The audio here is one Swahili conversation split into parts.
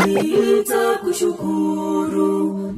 nitakushukuru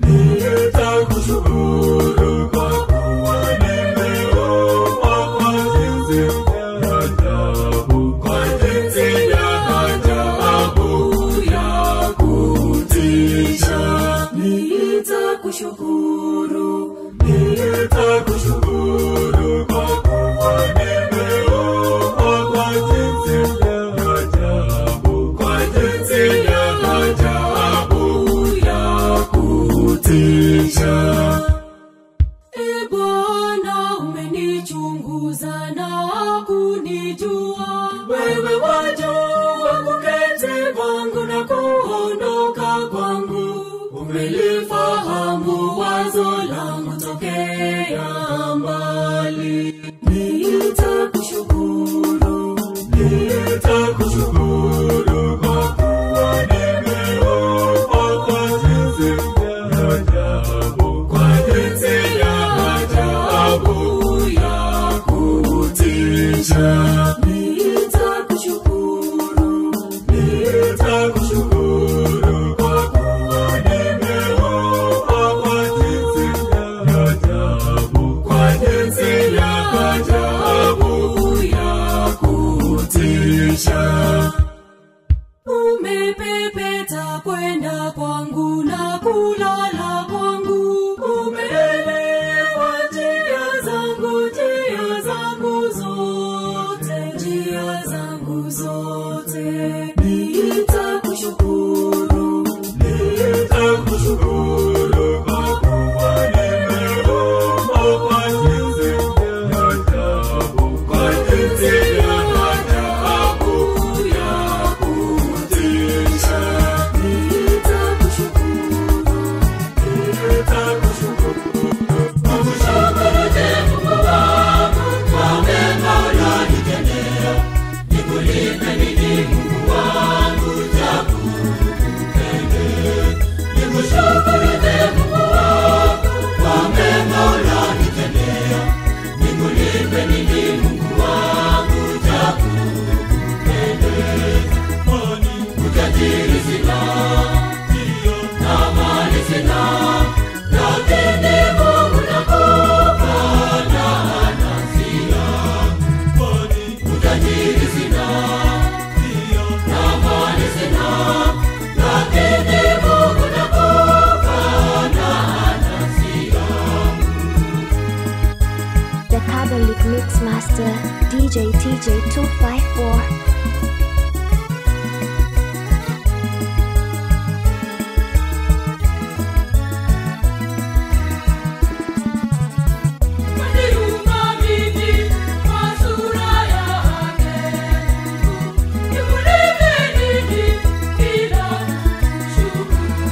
nitakushukuru kwa kuwa nimeokoka kwa jinsi ya ajabu kwa jinsi ya ajabu ya kutisha nitakushukuru nitakushukuru kwa kuwa nimeokoka kwa jinsi ya ajabu kwa jinsi ya ajabu ya kutisha E Bwana, umenichunguza na kunijua. Wewe wajua kuketi kwangu na kuondoka kwangu. Umelifahamu wazo langu tokea mbali. Nitakushukuru, nitakushukuru kwa kuwa nimeokoka kwa jinsi ya ajabu, kwa jinsi ya ajabu ya kutisha. Nitakushukuru, nitakushukuru kwa kuwa nimeokoka kwa jinsi ya ajabu, kwa jinsi ya ajabu ya kutisha umepepeta kwenda kwangu na kulala kwangu umeelewa njia zangu njia zangu zote njia zangu zote nitakushukuru nitakushukuru kwa kuwa nimeokoka kwa jinsi ya ajabu kwa jinsi ya ajabu ya kutisha nitakushukuru nitakushukuru Nakushukuru je Mungu wangu kwa mema unanitendea. Nikulipe nini Mungu wangu cha kukupendeza? Nikushukuru je Mungu wangu kwa mema unanitendea. Nikulipe nini Mungu wangu cha kukupendeza? Kwani utajiri sina, na mali sina, lakini Mungu nakupa na anasia. Kwani utajiri sina, na mali sina, lakini Mungu nakupa na anasia. The Catholic Mix Master DJ TJ 254. Kaniumba mimi kwa sura yake Mungu. Nikulipe nini bila shukuru?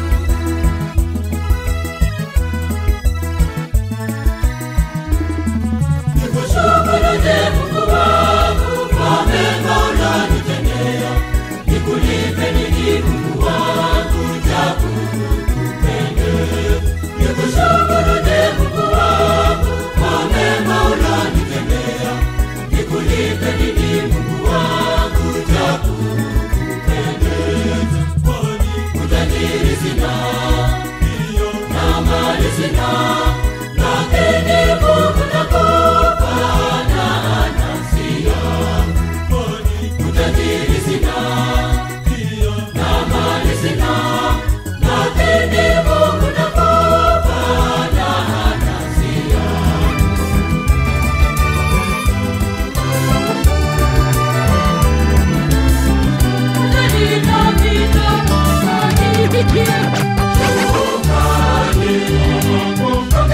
Nikushukuru je Mungu wangu kwa mema unanitendea. Nikulipe nini Mungu wangu cha kukupendeza? Nikushukuru je Mungu wangu kwa mema unanitendea. Nikulipe nini Mungu wangu cha kukupendeza? Kwani utajiri sina, na mali sina, lakini Mungu nakupa na anasia. Kwani utajiri sina, na mali sina, lakini Mungu nakupa na anasia. Unanitapita, unanipikia. Shukrani, Mungu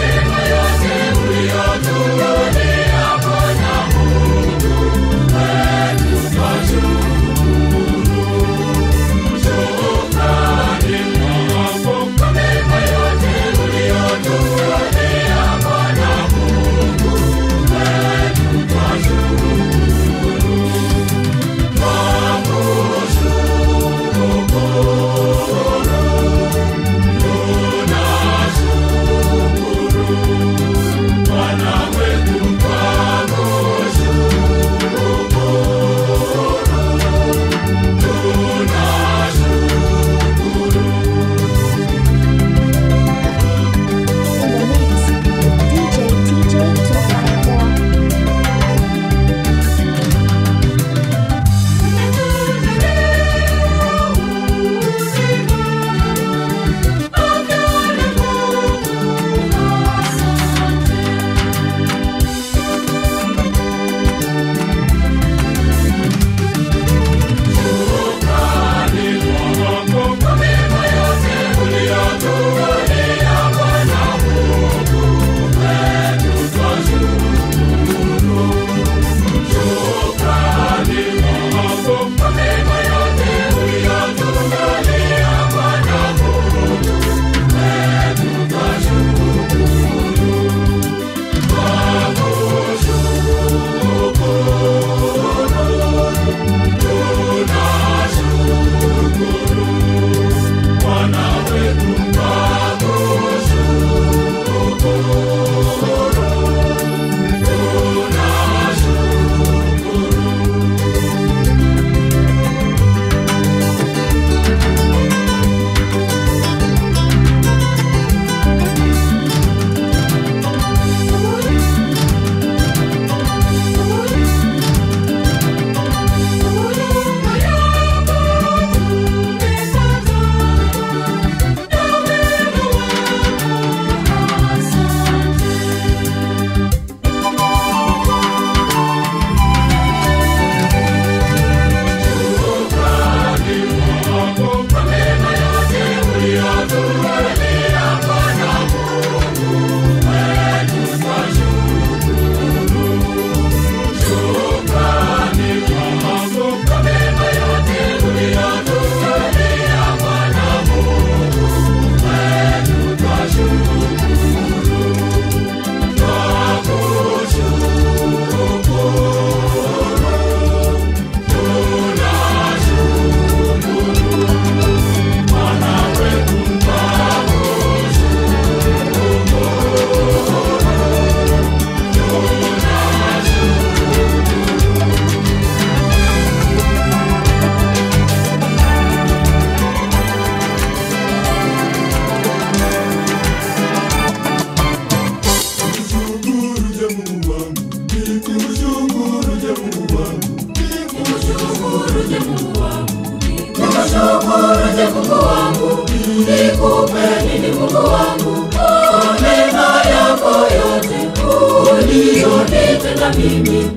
Mungu wangu kwa mema yako yote uliyonitenda mimi.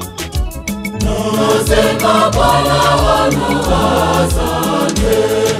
Nasema Bwana wangu asante,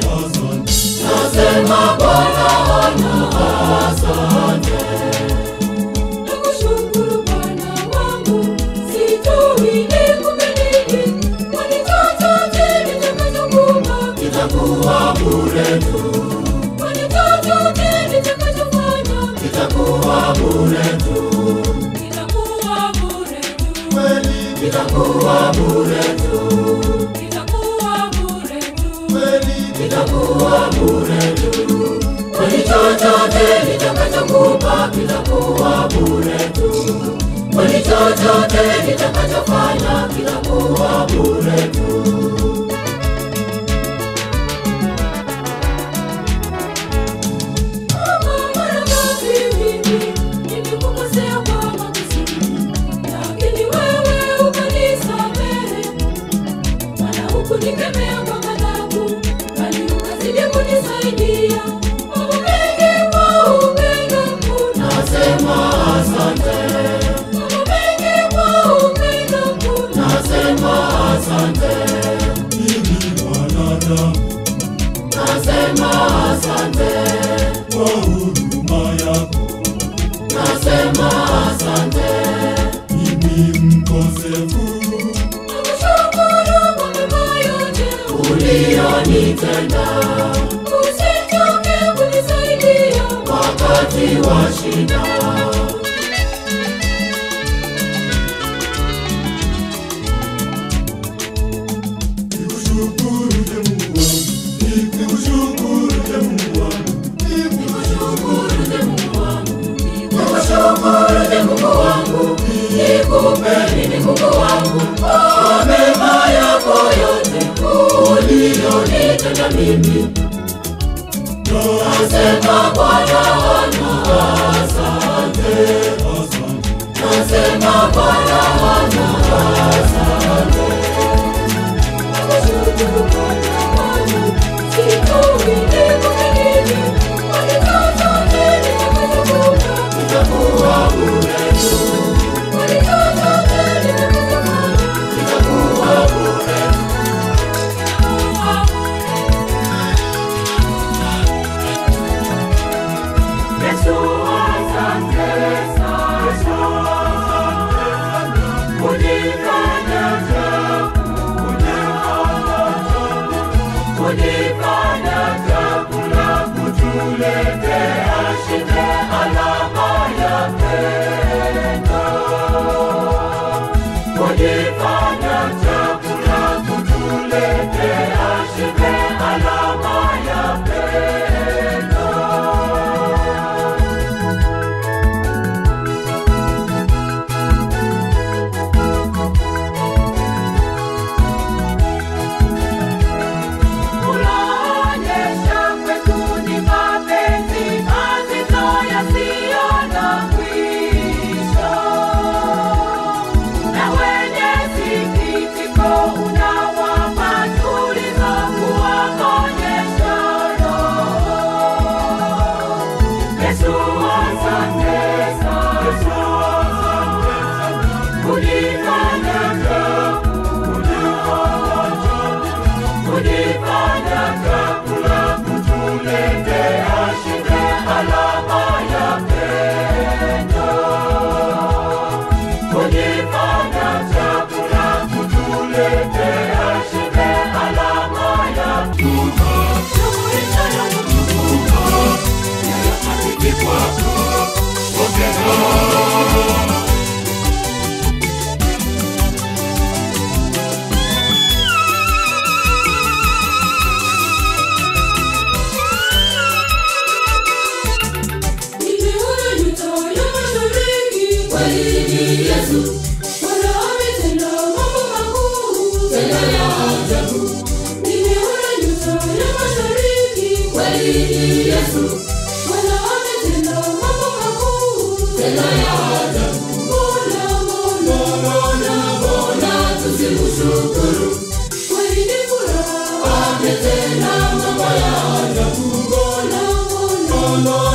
nasema Bwana wangu asante. Nakushukuru Bwana wangu, sijui nikupe nini, kwani chochote nitakachokupa Itakuwa bure tu, kwani chochote nitakachofanya itakuwa bure tu, kitakuwa bure tu, kweli itakuwa bure tu, kitakuwa bure tu. itakuwa bure tu. Kweli chochote nitakachokupa kitakuwa bure tu, kweli chochote nitakachofanya kitakuwa bure tu. Mara ngapi mimi nimekukosea kwa makusudi, lakini wewe ukanisamehe. Maana hukunikemea kwa ghadhabu, bali ukazidi kunisaidia. Mambo mengi kwa upendo mkuu, Nasema asante, mambo mengi kwa upendo mkuu. nasema asante, mimi mwanadamu, nasema asante kwa huruma yako, nasema asante, mimi mkosefu Nakushukuru kwa mema yote ulionitenda usichoke kunisaidia. wakati wa shida. Nikushukuru je Mungu wangu, nikushukuru je Mungu wangu, nikushukuru je Mungu wangu, nikushukuru je Mungu wangu, nikupe nini Mungu wangu, kwa mema yako yote uliyonitenda mimi. Nasema Bwana wangu asante, nasema Bwana wangu asante. Nakushukuru Bwana wangu, sijui nikupe nini, kwani chochote nitakachokupa Itakuwa bure tu, kwani chochote nitakachofanya itakuwa bure tu. kitakuwa Yesu asante sana, Yesu asante sana, kunifanya chakula, kunifanya chakula, kutuletea shibe alama ya pendo, kunifanya chakula, kutuletea shibe alama ya pendo. Unaonyesha kwetu ni mapenzi mazito yasiyo na mwisho, na wenye sikitiko unawapa tulizo kuwaonyesha roho. Yesu asante sana, Yesu asante sana, kunifanya kunifanya chakula, kutuletea shibe alama ya pendo. Kunifanya chakula, kutuletea shibe alama ya Jumuisha ya kutukuka, yayakabidhi kwako, pokea. Nimeona nyota ya mashariki, kweli ni Yesu. Bwana ametenda mambo makuu, tena ya ajabu. Nimeona nyota ya mashariki, kweli ni Yesu. Bwana ametenda mambo makuu, tena ya ajabu. Mbona, mbona, mbona, mbona tusimshukuru? Kweli ni furaha, ametenda mambo ya ajabu. Mbona, mbona, mbona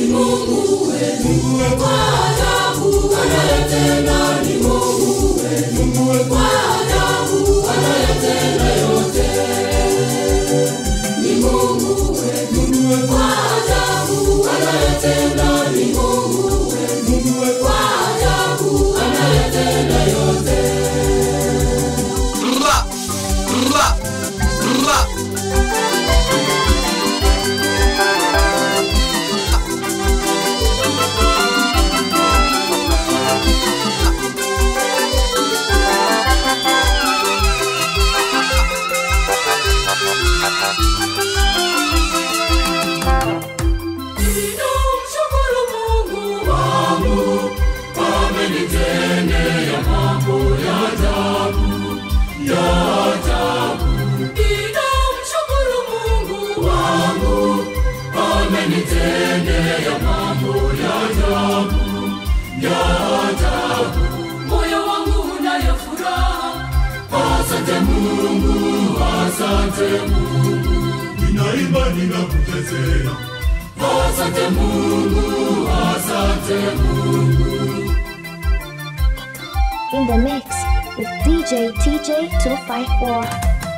Mungu wetu, kwa ajabu anayetenda ni Mungu wetu, kwa ajabu anayetenda yote ni Mungu wetu, kwa ajabu anayetenda ni Mungu wetu, kwa ajabu anayetenda yote. Ra, ra, ra. Ninamshukuru Mungu wangu, amenitendea mambo ya ajabu, ya ajabu. Ninamshukuru Mungu wangu, amenitendea mambo ya ajabu, ya ajabu. Moyo wangu unayo furaha, asante Mungu, asante Mungu. ninaimba ninakuchezea Asante Mungu, asante Mungu. In the mix with DJ TJ254.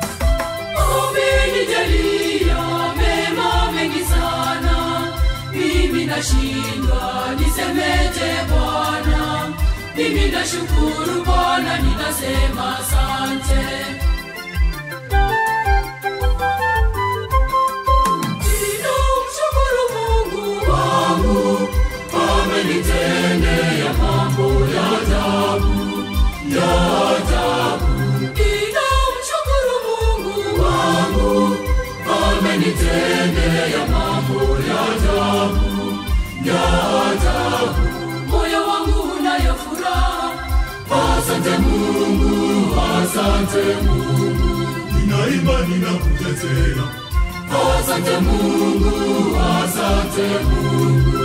Umenijalia mema mengi sana, mimi nashindwa nisemeje Bwana. Mimi nashukuru Bwana, ninasema asante. Ninamshukuru Mungu wangu, amenitendea mambo ya ajabu, ya ajabu. Ninamshukuru Mungu wangu, amenitendea mambo ya ajabu, ya ajabu. Moyo wangu unayo furaha, asante Mungu, asante Mungu. ninaimba ninakuchezea Asante Mungu, asante Mungu.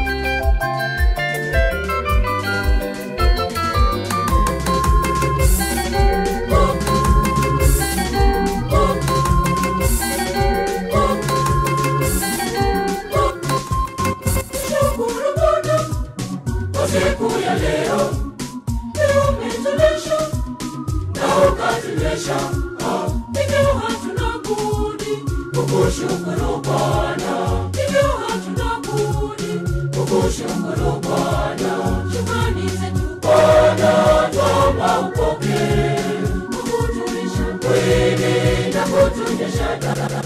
Shukuru Bwana kwa siku ya leo, leo umetulisha na ukatulisha, Ah, hivyo hatuna budi kukushukuru Bwana, hivyo hatuna budi kukushukuru Bwana. Shukrani zetu Bwana, twomba upokee, kukutulisha kweli na kutunyesha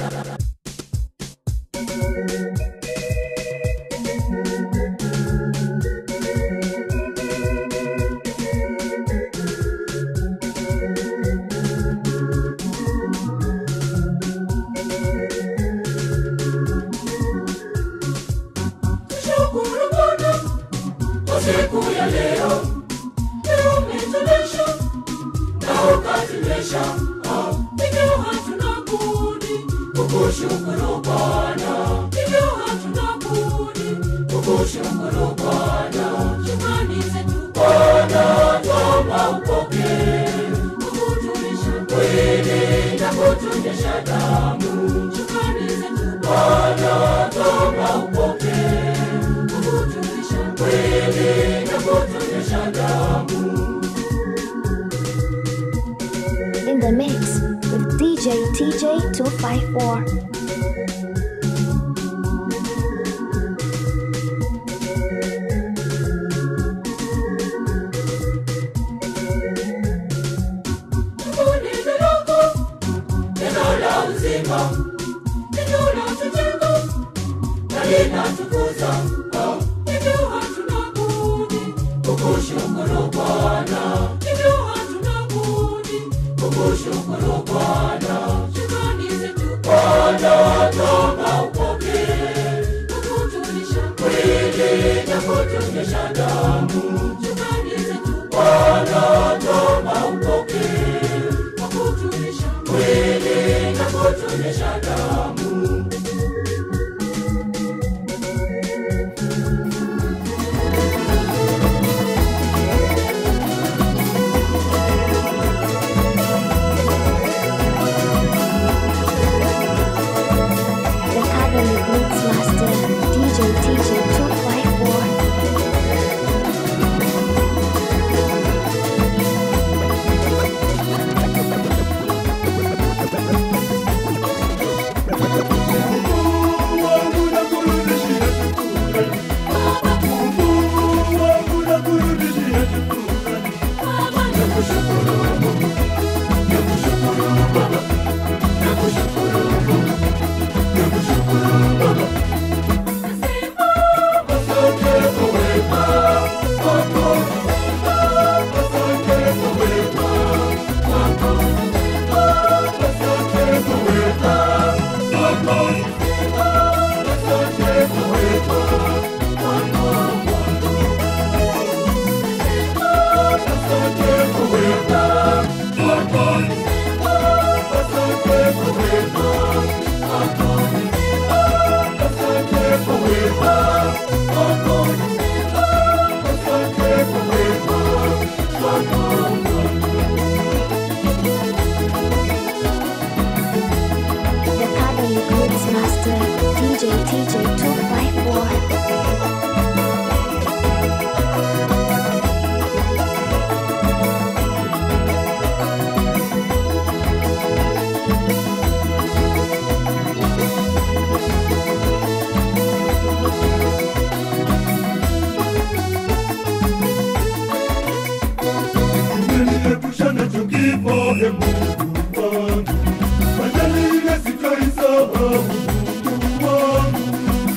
Shukuru Bwana kwa siku ya leo, leo umetulisha na ukatulisha, Ah, hivyo hatuna budi kukushukuru Bwana, hivyo hatuna budi kukushukuru Bwana. Shukrani zetu Bwana, twomba upokee, kukutulisha kweli na kutunyesha damu. Shukrani zetu Bwana, twomba upokee, kukutulisha kweli na kutunyesha damu. In the mix with DJ TJ254. Neno lako, neno la uzima, neno la tujenga na linatukuza. Ah, Hivyo hatuna budi kukushukuru Bwana, hivyo hatuna budi kukushukuru Bwana. Shukrani zetu Bwana, twomba upokee, kukutulisha kweli na kutunyesha damu. Shukrani zetu Bwana, twomba upokee, kukutulisha kweli na kutunyesha damu. The Catholic Mix Master DJ TJ254. e Mungu wangu, ajali ile sitaisahau Mungu wangu.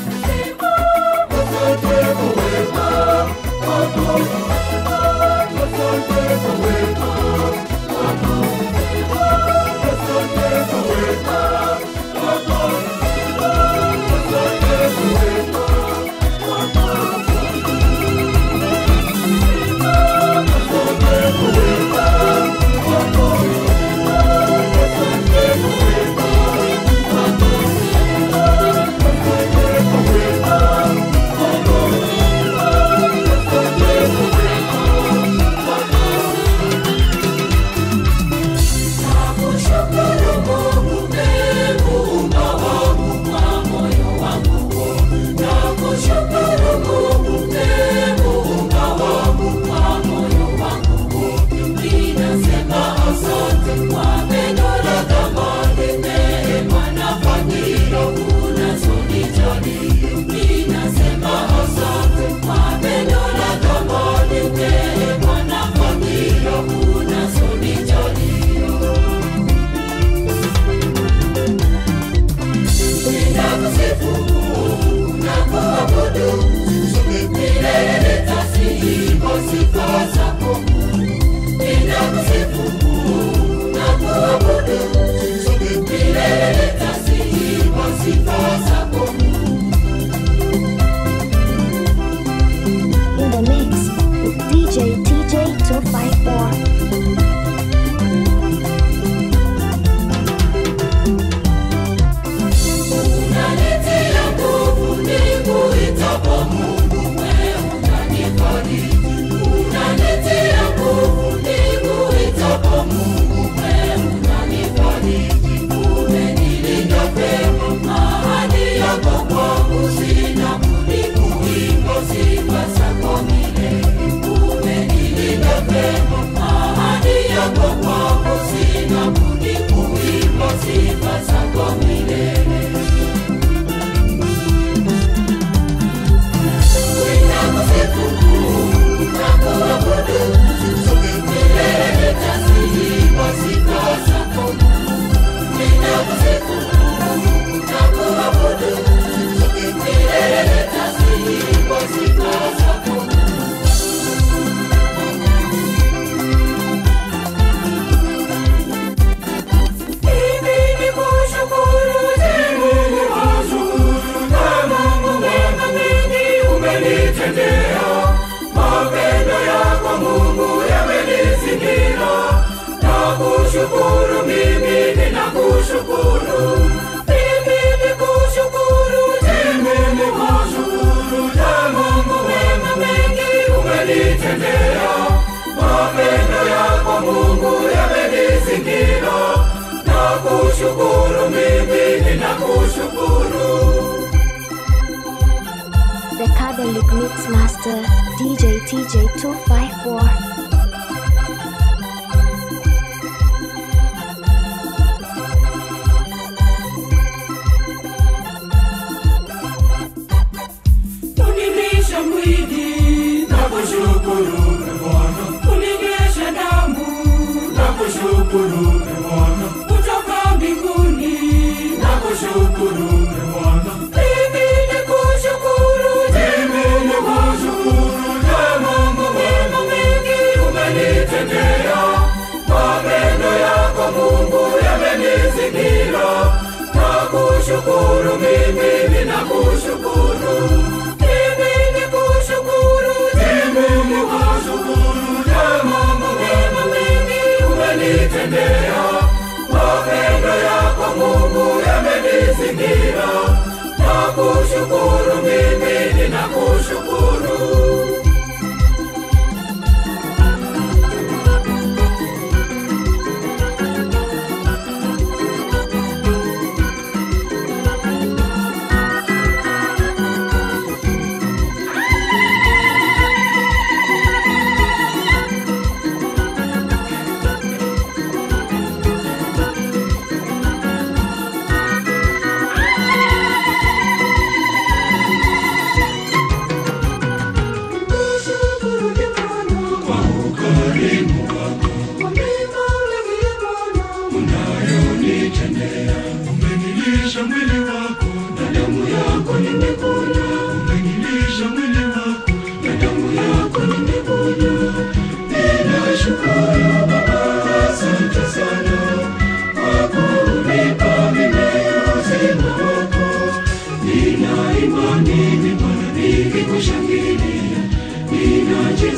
Asante kwa wema wako, asante kwa wema wako, asante kwa wema wako, asante kwa wema Nakushukuru Mungu, ee Muumba wangu kwa moyo wangu wote. Nakushukuru Mungu, ee Muumba wangu kwa moyo wangu wote. Ninasema asante kwa pendo la thamani, neema na fadhila unazonijalia. Ninasema asante kwa pendo la thamani, neema na fadhila unazonijalia. Ninakusifu na kuabudu milele, nitasifu sifa zako. Ninakusifu na kuabudu milele, nitasifu sifa zako. In the mix with DJ TJ 254. Unanitia nguvu nikuitapo Mungu, wewe unanifariji. Unanitia nguvu nikuitapo Mungu, wewe unanifariji. Umenilinda vyema, ahadi yako kwangu sina budi kuimba sifa zako milele. Umenilinda vyema, ahadi yako kwangu sina budi kuimba sifa zako milele. Kushukuru mimi ninakushukuru mimi nikushukuru mimi nikushukuru na Mungu wema mengi umenitendea mapendo yako Mungu yamenizingira na kushukuru mimi ninakushukuru The Kabbalic Mix Master DJ TJ 254. Unilisha mwili na kushukuru e Bwana, uninyesha damu na kushukuru e Bwana, kutoka mbinguni na kushukuru e Bwana. Mimi nikushukuru, mimi nikushukuru, e Mungu wema mengi umenitendea, mapendo yako Mungu yamenizingira na kushukuru mimi ninakushukuru mimi nikushukuru mimi nikushukuru e Mungu wema mengi umenitendea mapendo yako Mungu yamenizingira na kushukuru mimi ninakushukuru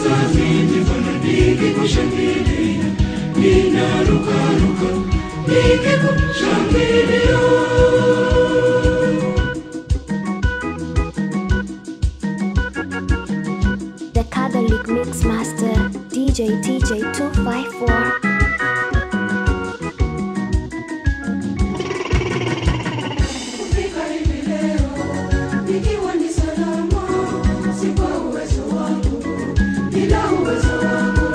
nacheza mimi Bwana nikikushangilia, ninarukaruka nikikushangilia. The Catholic Mix Master DJ TJ254. Kufika hivi leo nikiwa ni salama, si kwa uwezo wangu, ila uwezo wako.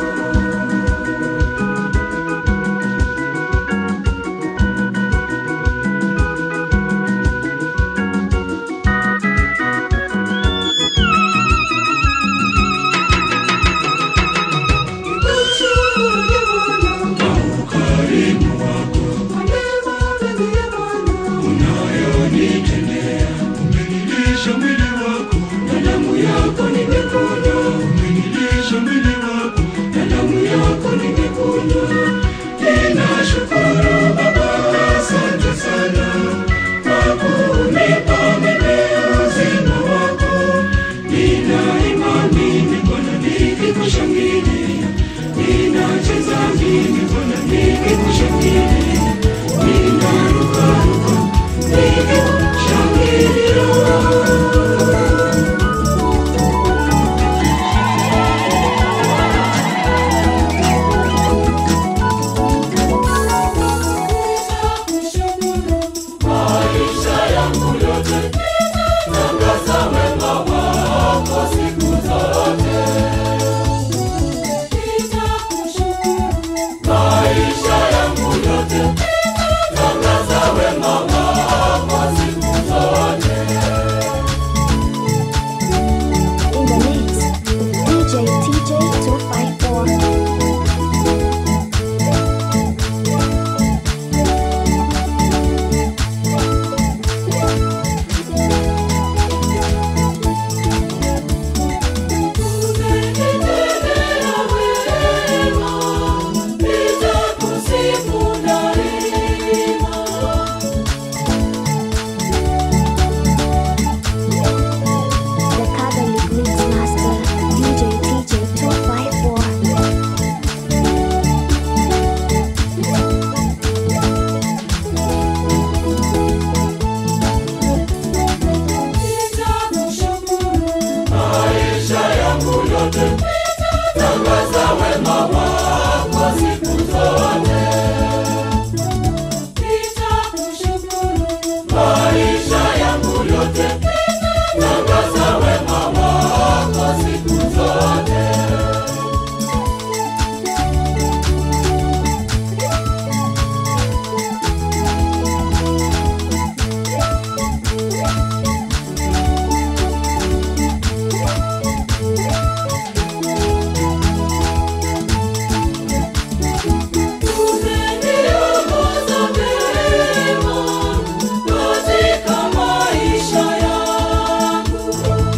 Umenilisha mwili wako na damu yako nimekunywa. Umenilisha mwili wako na damu yako nimekunywa. Ninashukuru Baba, asante sana kwa kunipa mimi uzima wako. Nina imani ni Bwana nikikushangilia, ninacheza mimi Bwana nikikushangilia, ninarukaruka nikikushangilia. Maisha yangu yote tangaza wema wako siku zote. Maisha yangu yote tangaza wema wako siku zote. In the mix with DJ TJ254. Umenitendea wema, nitakusifu daima. The Catholic Mix Master DJ TJ254. Maisha yangu yote tangaza wema wako siku zote. Maisha yangu yote tangaza wema wako siku zote. Umeniongoza vyema katika maisha yangu.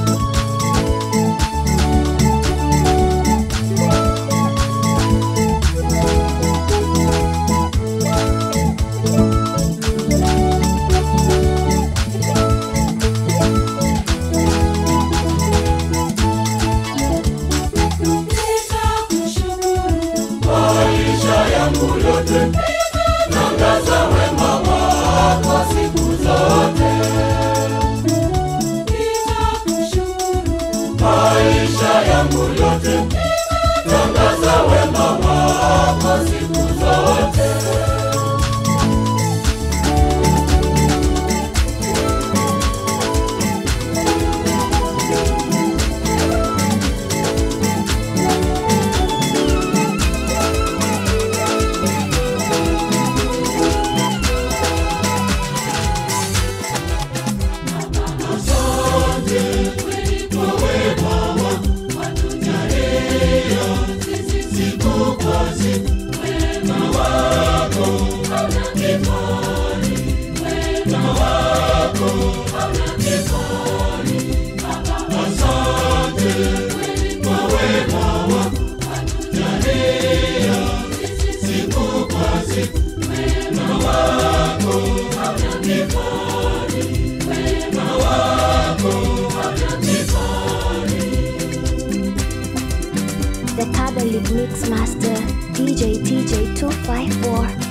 Maisha yangu yote tangaza wema wako siku zote. Maisha yangu yote tangaza wema wako siku zote. Siku kwa siku wema wako League Mix Master DJ TJ 254.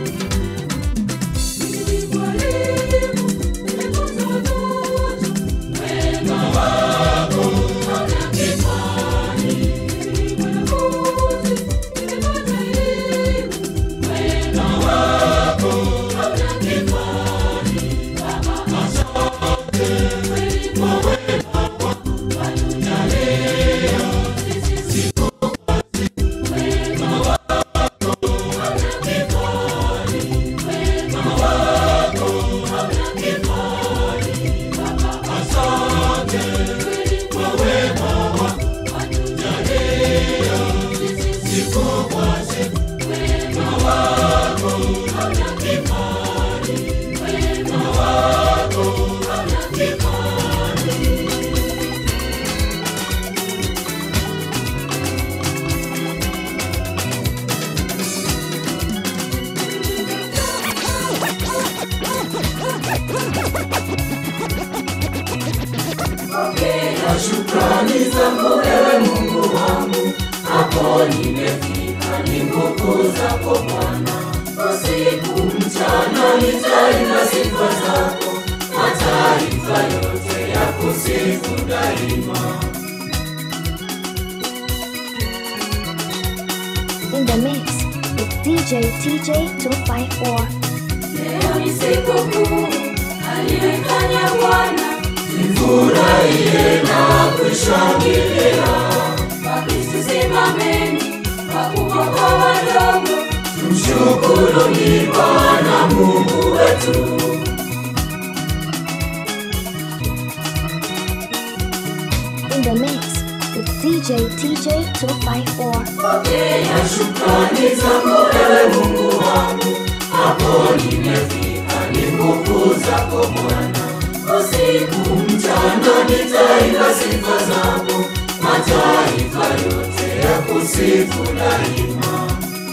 Shukrani zangu ewe Mungu wangu, hapo nimefika, ni nguvu zako Bwana. Usiku mchana nitaimba sifa zako, mataifa yote ya kusifu daima. In the mix with DJ TJ 254. Leo ni siku kuu aliyoifanya Bwana, nifurahie na kushangilia. Wakristo simameni, wakubwa kwa wadogo, tumshukuruni Bwana Mungu wetu. In the mix with DJ TJ 254. Pokea shukrani zangu ewe Mungu wangu, hapo nimefika, ni nguvu zako Bwana. Usiku mchana nitaimba sifa zako, mataifa yote ya kusifu daima.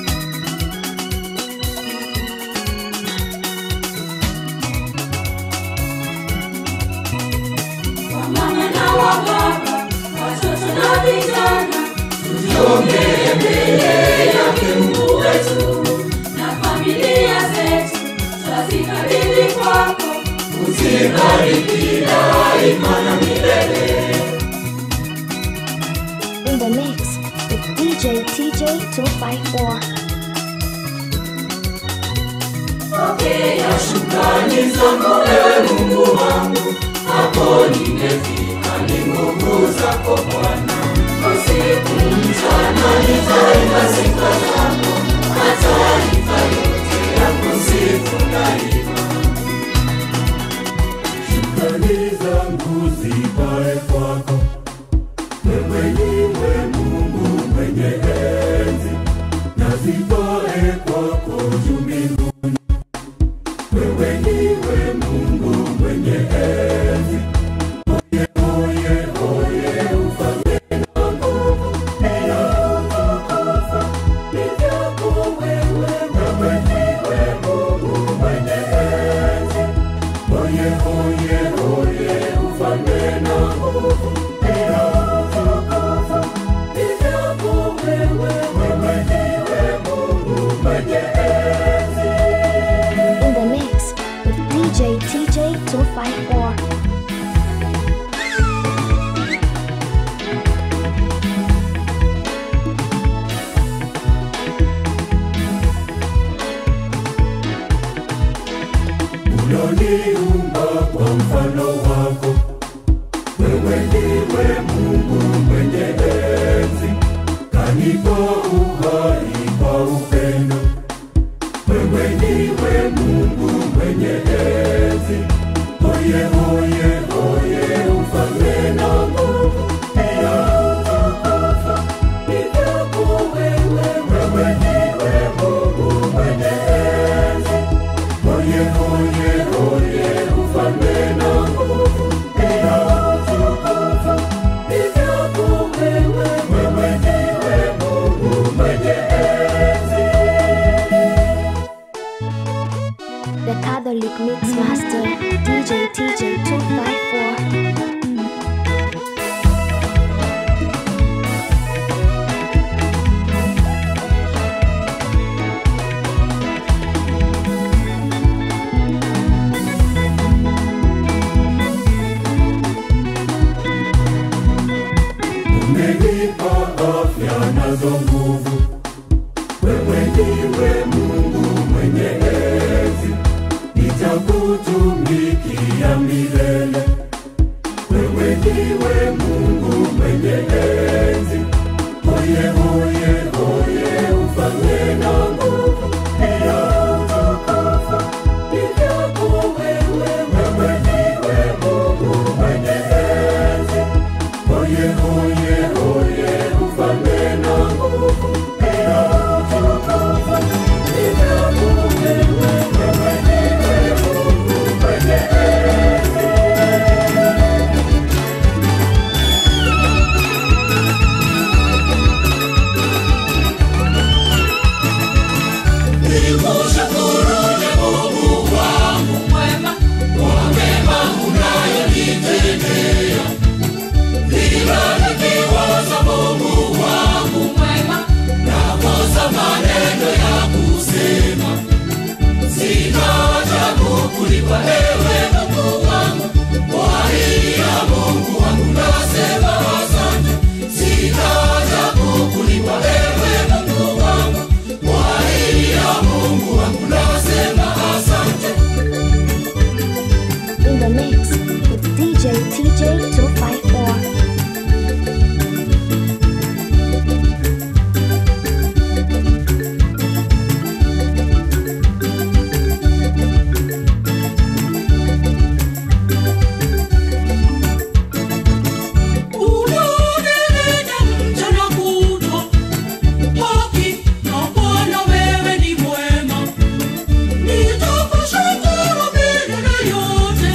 Wamama na wababa, watoto na vijana, tujiongee mbele yake Mungu wetu, na familia zetu twazikabidhi kwako, uzibariki daima na milele. In the mix with DJ TJ 254. Pokea shukrani zangu ewe Mungu wangu, hapo nimefika, ni nguvu zako Bwana. Usiku mchana nitaimba sifa zako, mataifa yote ya kusifu daima. Shukrani zangu zipae kwako, wewe niwe Mungu mwenye enzi, na zipae kwako juu mbinguni. Wewe niwe Mungu mwenye enzi, oye oye oye, ufalme na nguvu pia utukufu ni vyako wewe. Wewe niwe Mungu mwenye enzi Oye, oye, oye, ufalme na nguvu pia utukufu ni vyako wewe. Wewe ndiwe Mungu mwenye enzi. In the mix with DJ TJ 254. Unaniumba kwa mfano wako, wewe ndiwe Mungu mwenye enzi, kanipa uhai kwa upendo. Wewe ndiwe Mungu mwenye enzi, oye oye oye, ufalme na nguvu pia utukufu ni vyako wewe. Wewe ndiwe Mungu mwenye enzi Oye, oye, oye, ufalme na nguvu pia utukufu ni vyako wewe. Wewe ndiwe Mungu mwenye enzi. umenipa afya nazo nguvu. Wewe ndiwe Mungu mwenye enzi, nitakutumikia milele. Wewe ndiwe Mungu mwenye enzi, oye oye oye, ufalme na nguvu pia utukufu ni vyako wewe. Wewe ndiwe Mungu mwenye enzi, oye oye oye, ufalme na nguvu pia utukufu ni vyako wewe. Wewe ndiwe Mungu mwenye enzi. In the mix with DJ TJ 254. Unanenena mchana kutwa, haki na Bwana wewe ni mwema. Nitakushukuru milele yote.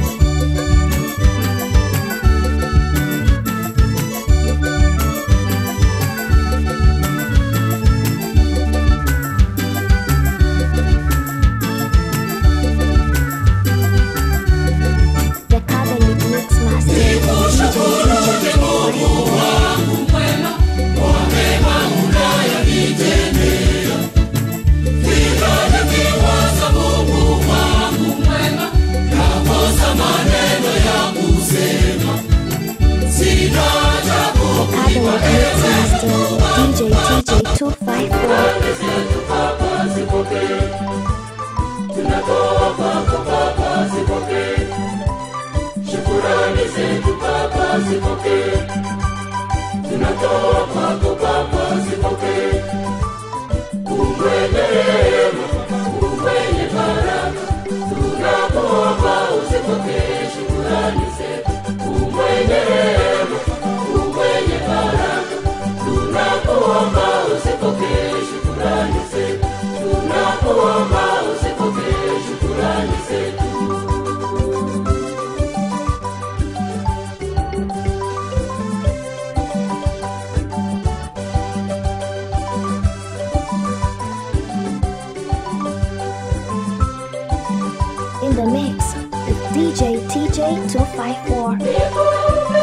The Catholic Mix Master DJ Catholic Mix Master DJ TJ 254. Shukurani zetu Baba zipokee, tunatoa kwako Baba zipokee. Umwenye rehema, umwenye baraka, tunakuomba uzipokee shukurani zetu. Umwenye rehema, umwenye baraka, tunakuomba uzipokee shukurani zetu. Tunakuomba uzipokee shukurani zetu. In the mix with DJ TJ 254.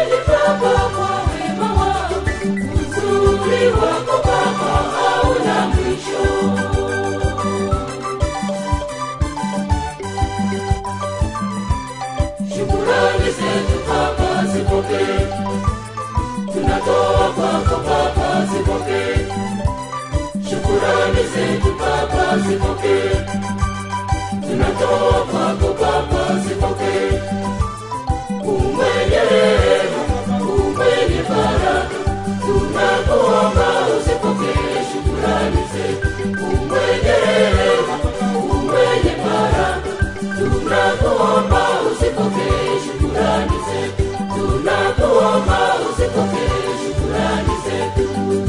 Shukurani zetu Baba zipokee, tunatoa kwako Baba zipokee. Shukurani zetu Baba zipokee, tunatoa kwako Baba zipokee. Umwenye rehema, umwenye baraka, tunakuomba uzipokee shukurani zetu. Umwenye rehema, umwenye baraka, tunakuomba uzipokee shukurani zetu. Tunakuomba uzipokee shukurani zetu.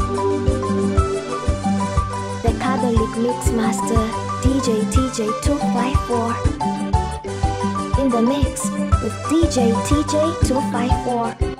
The Catholic Mix Master DJ TJ 254. In the mix with DJ TJ 254.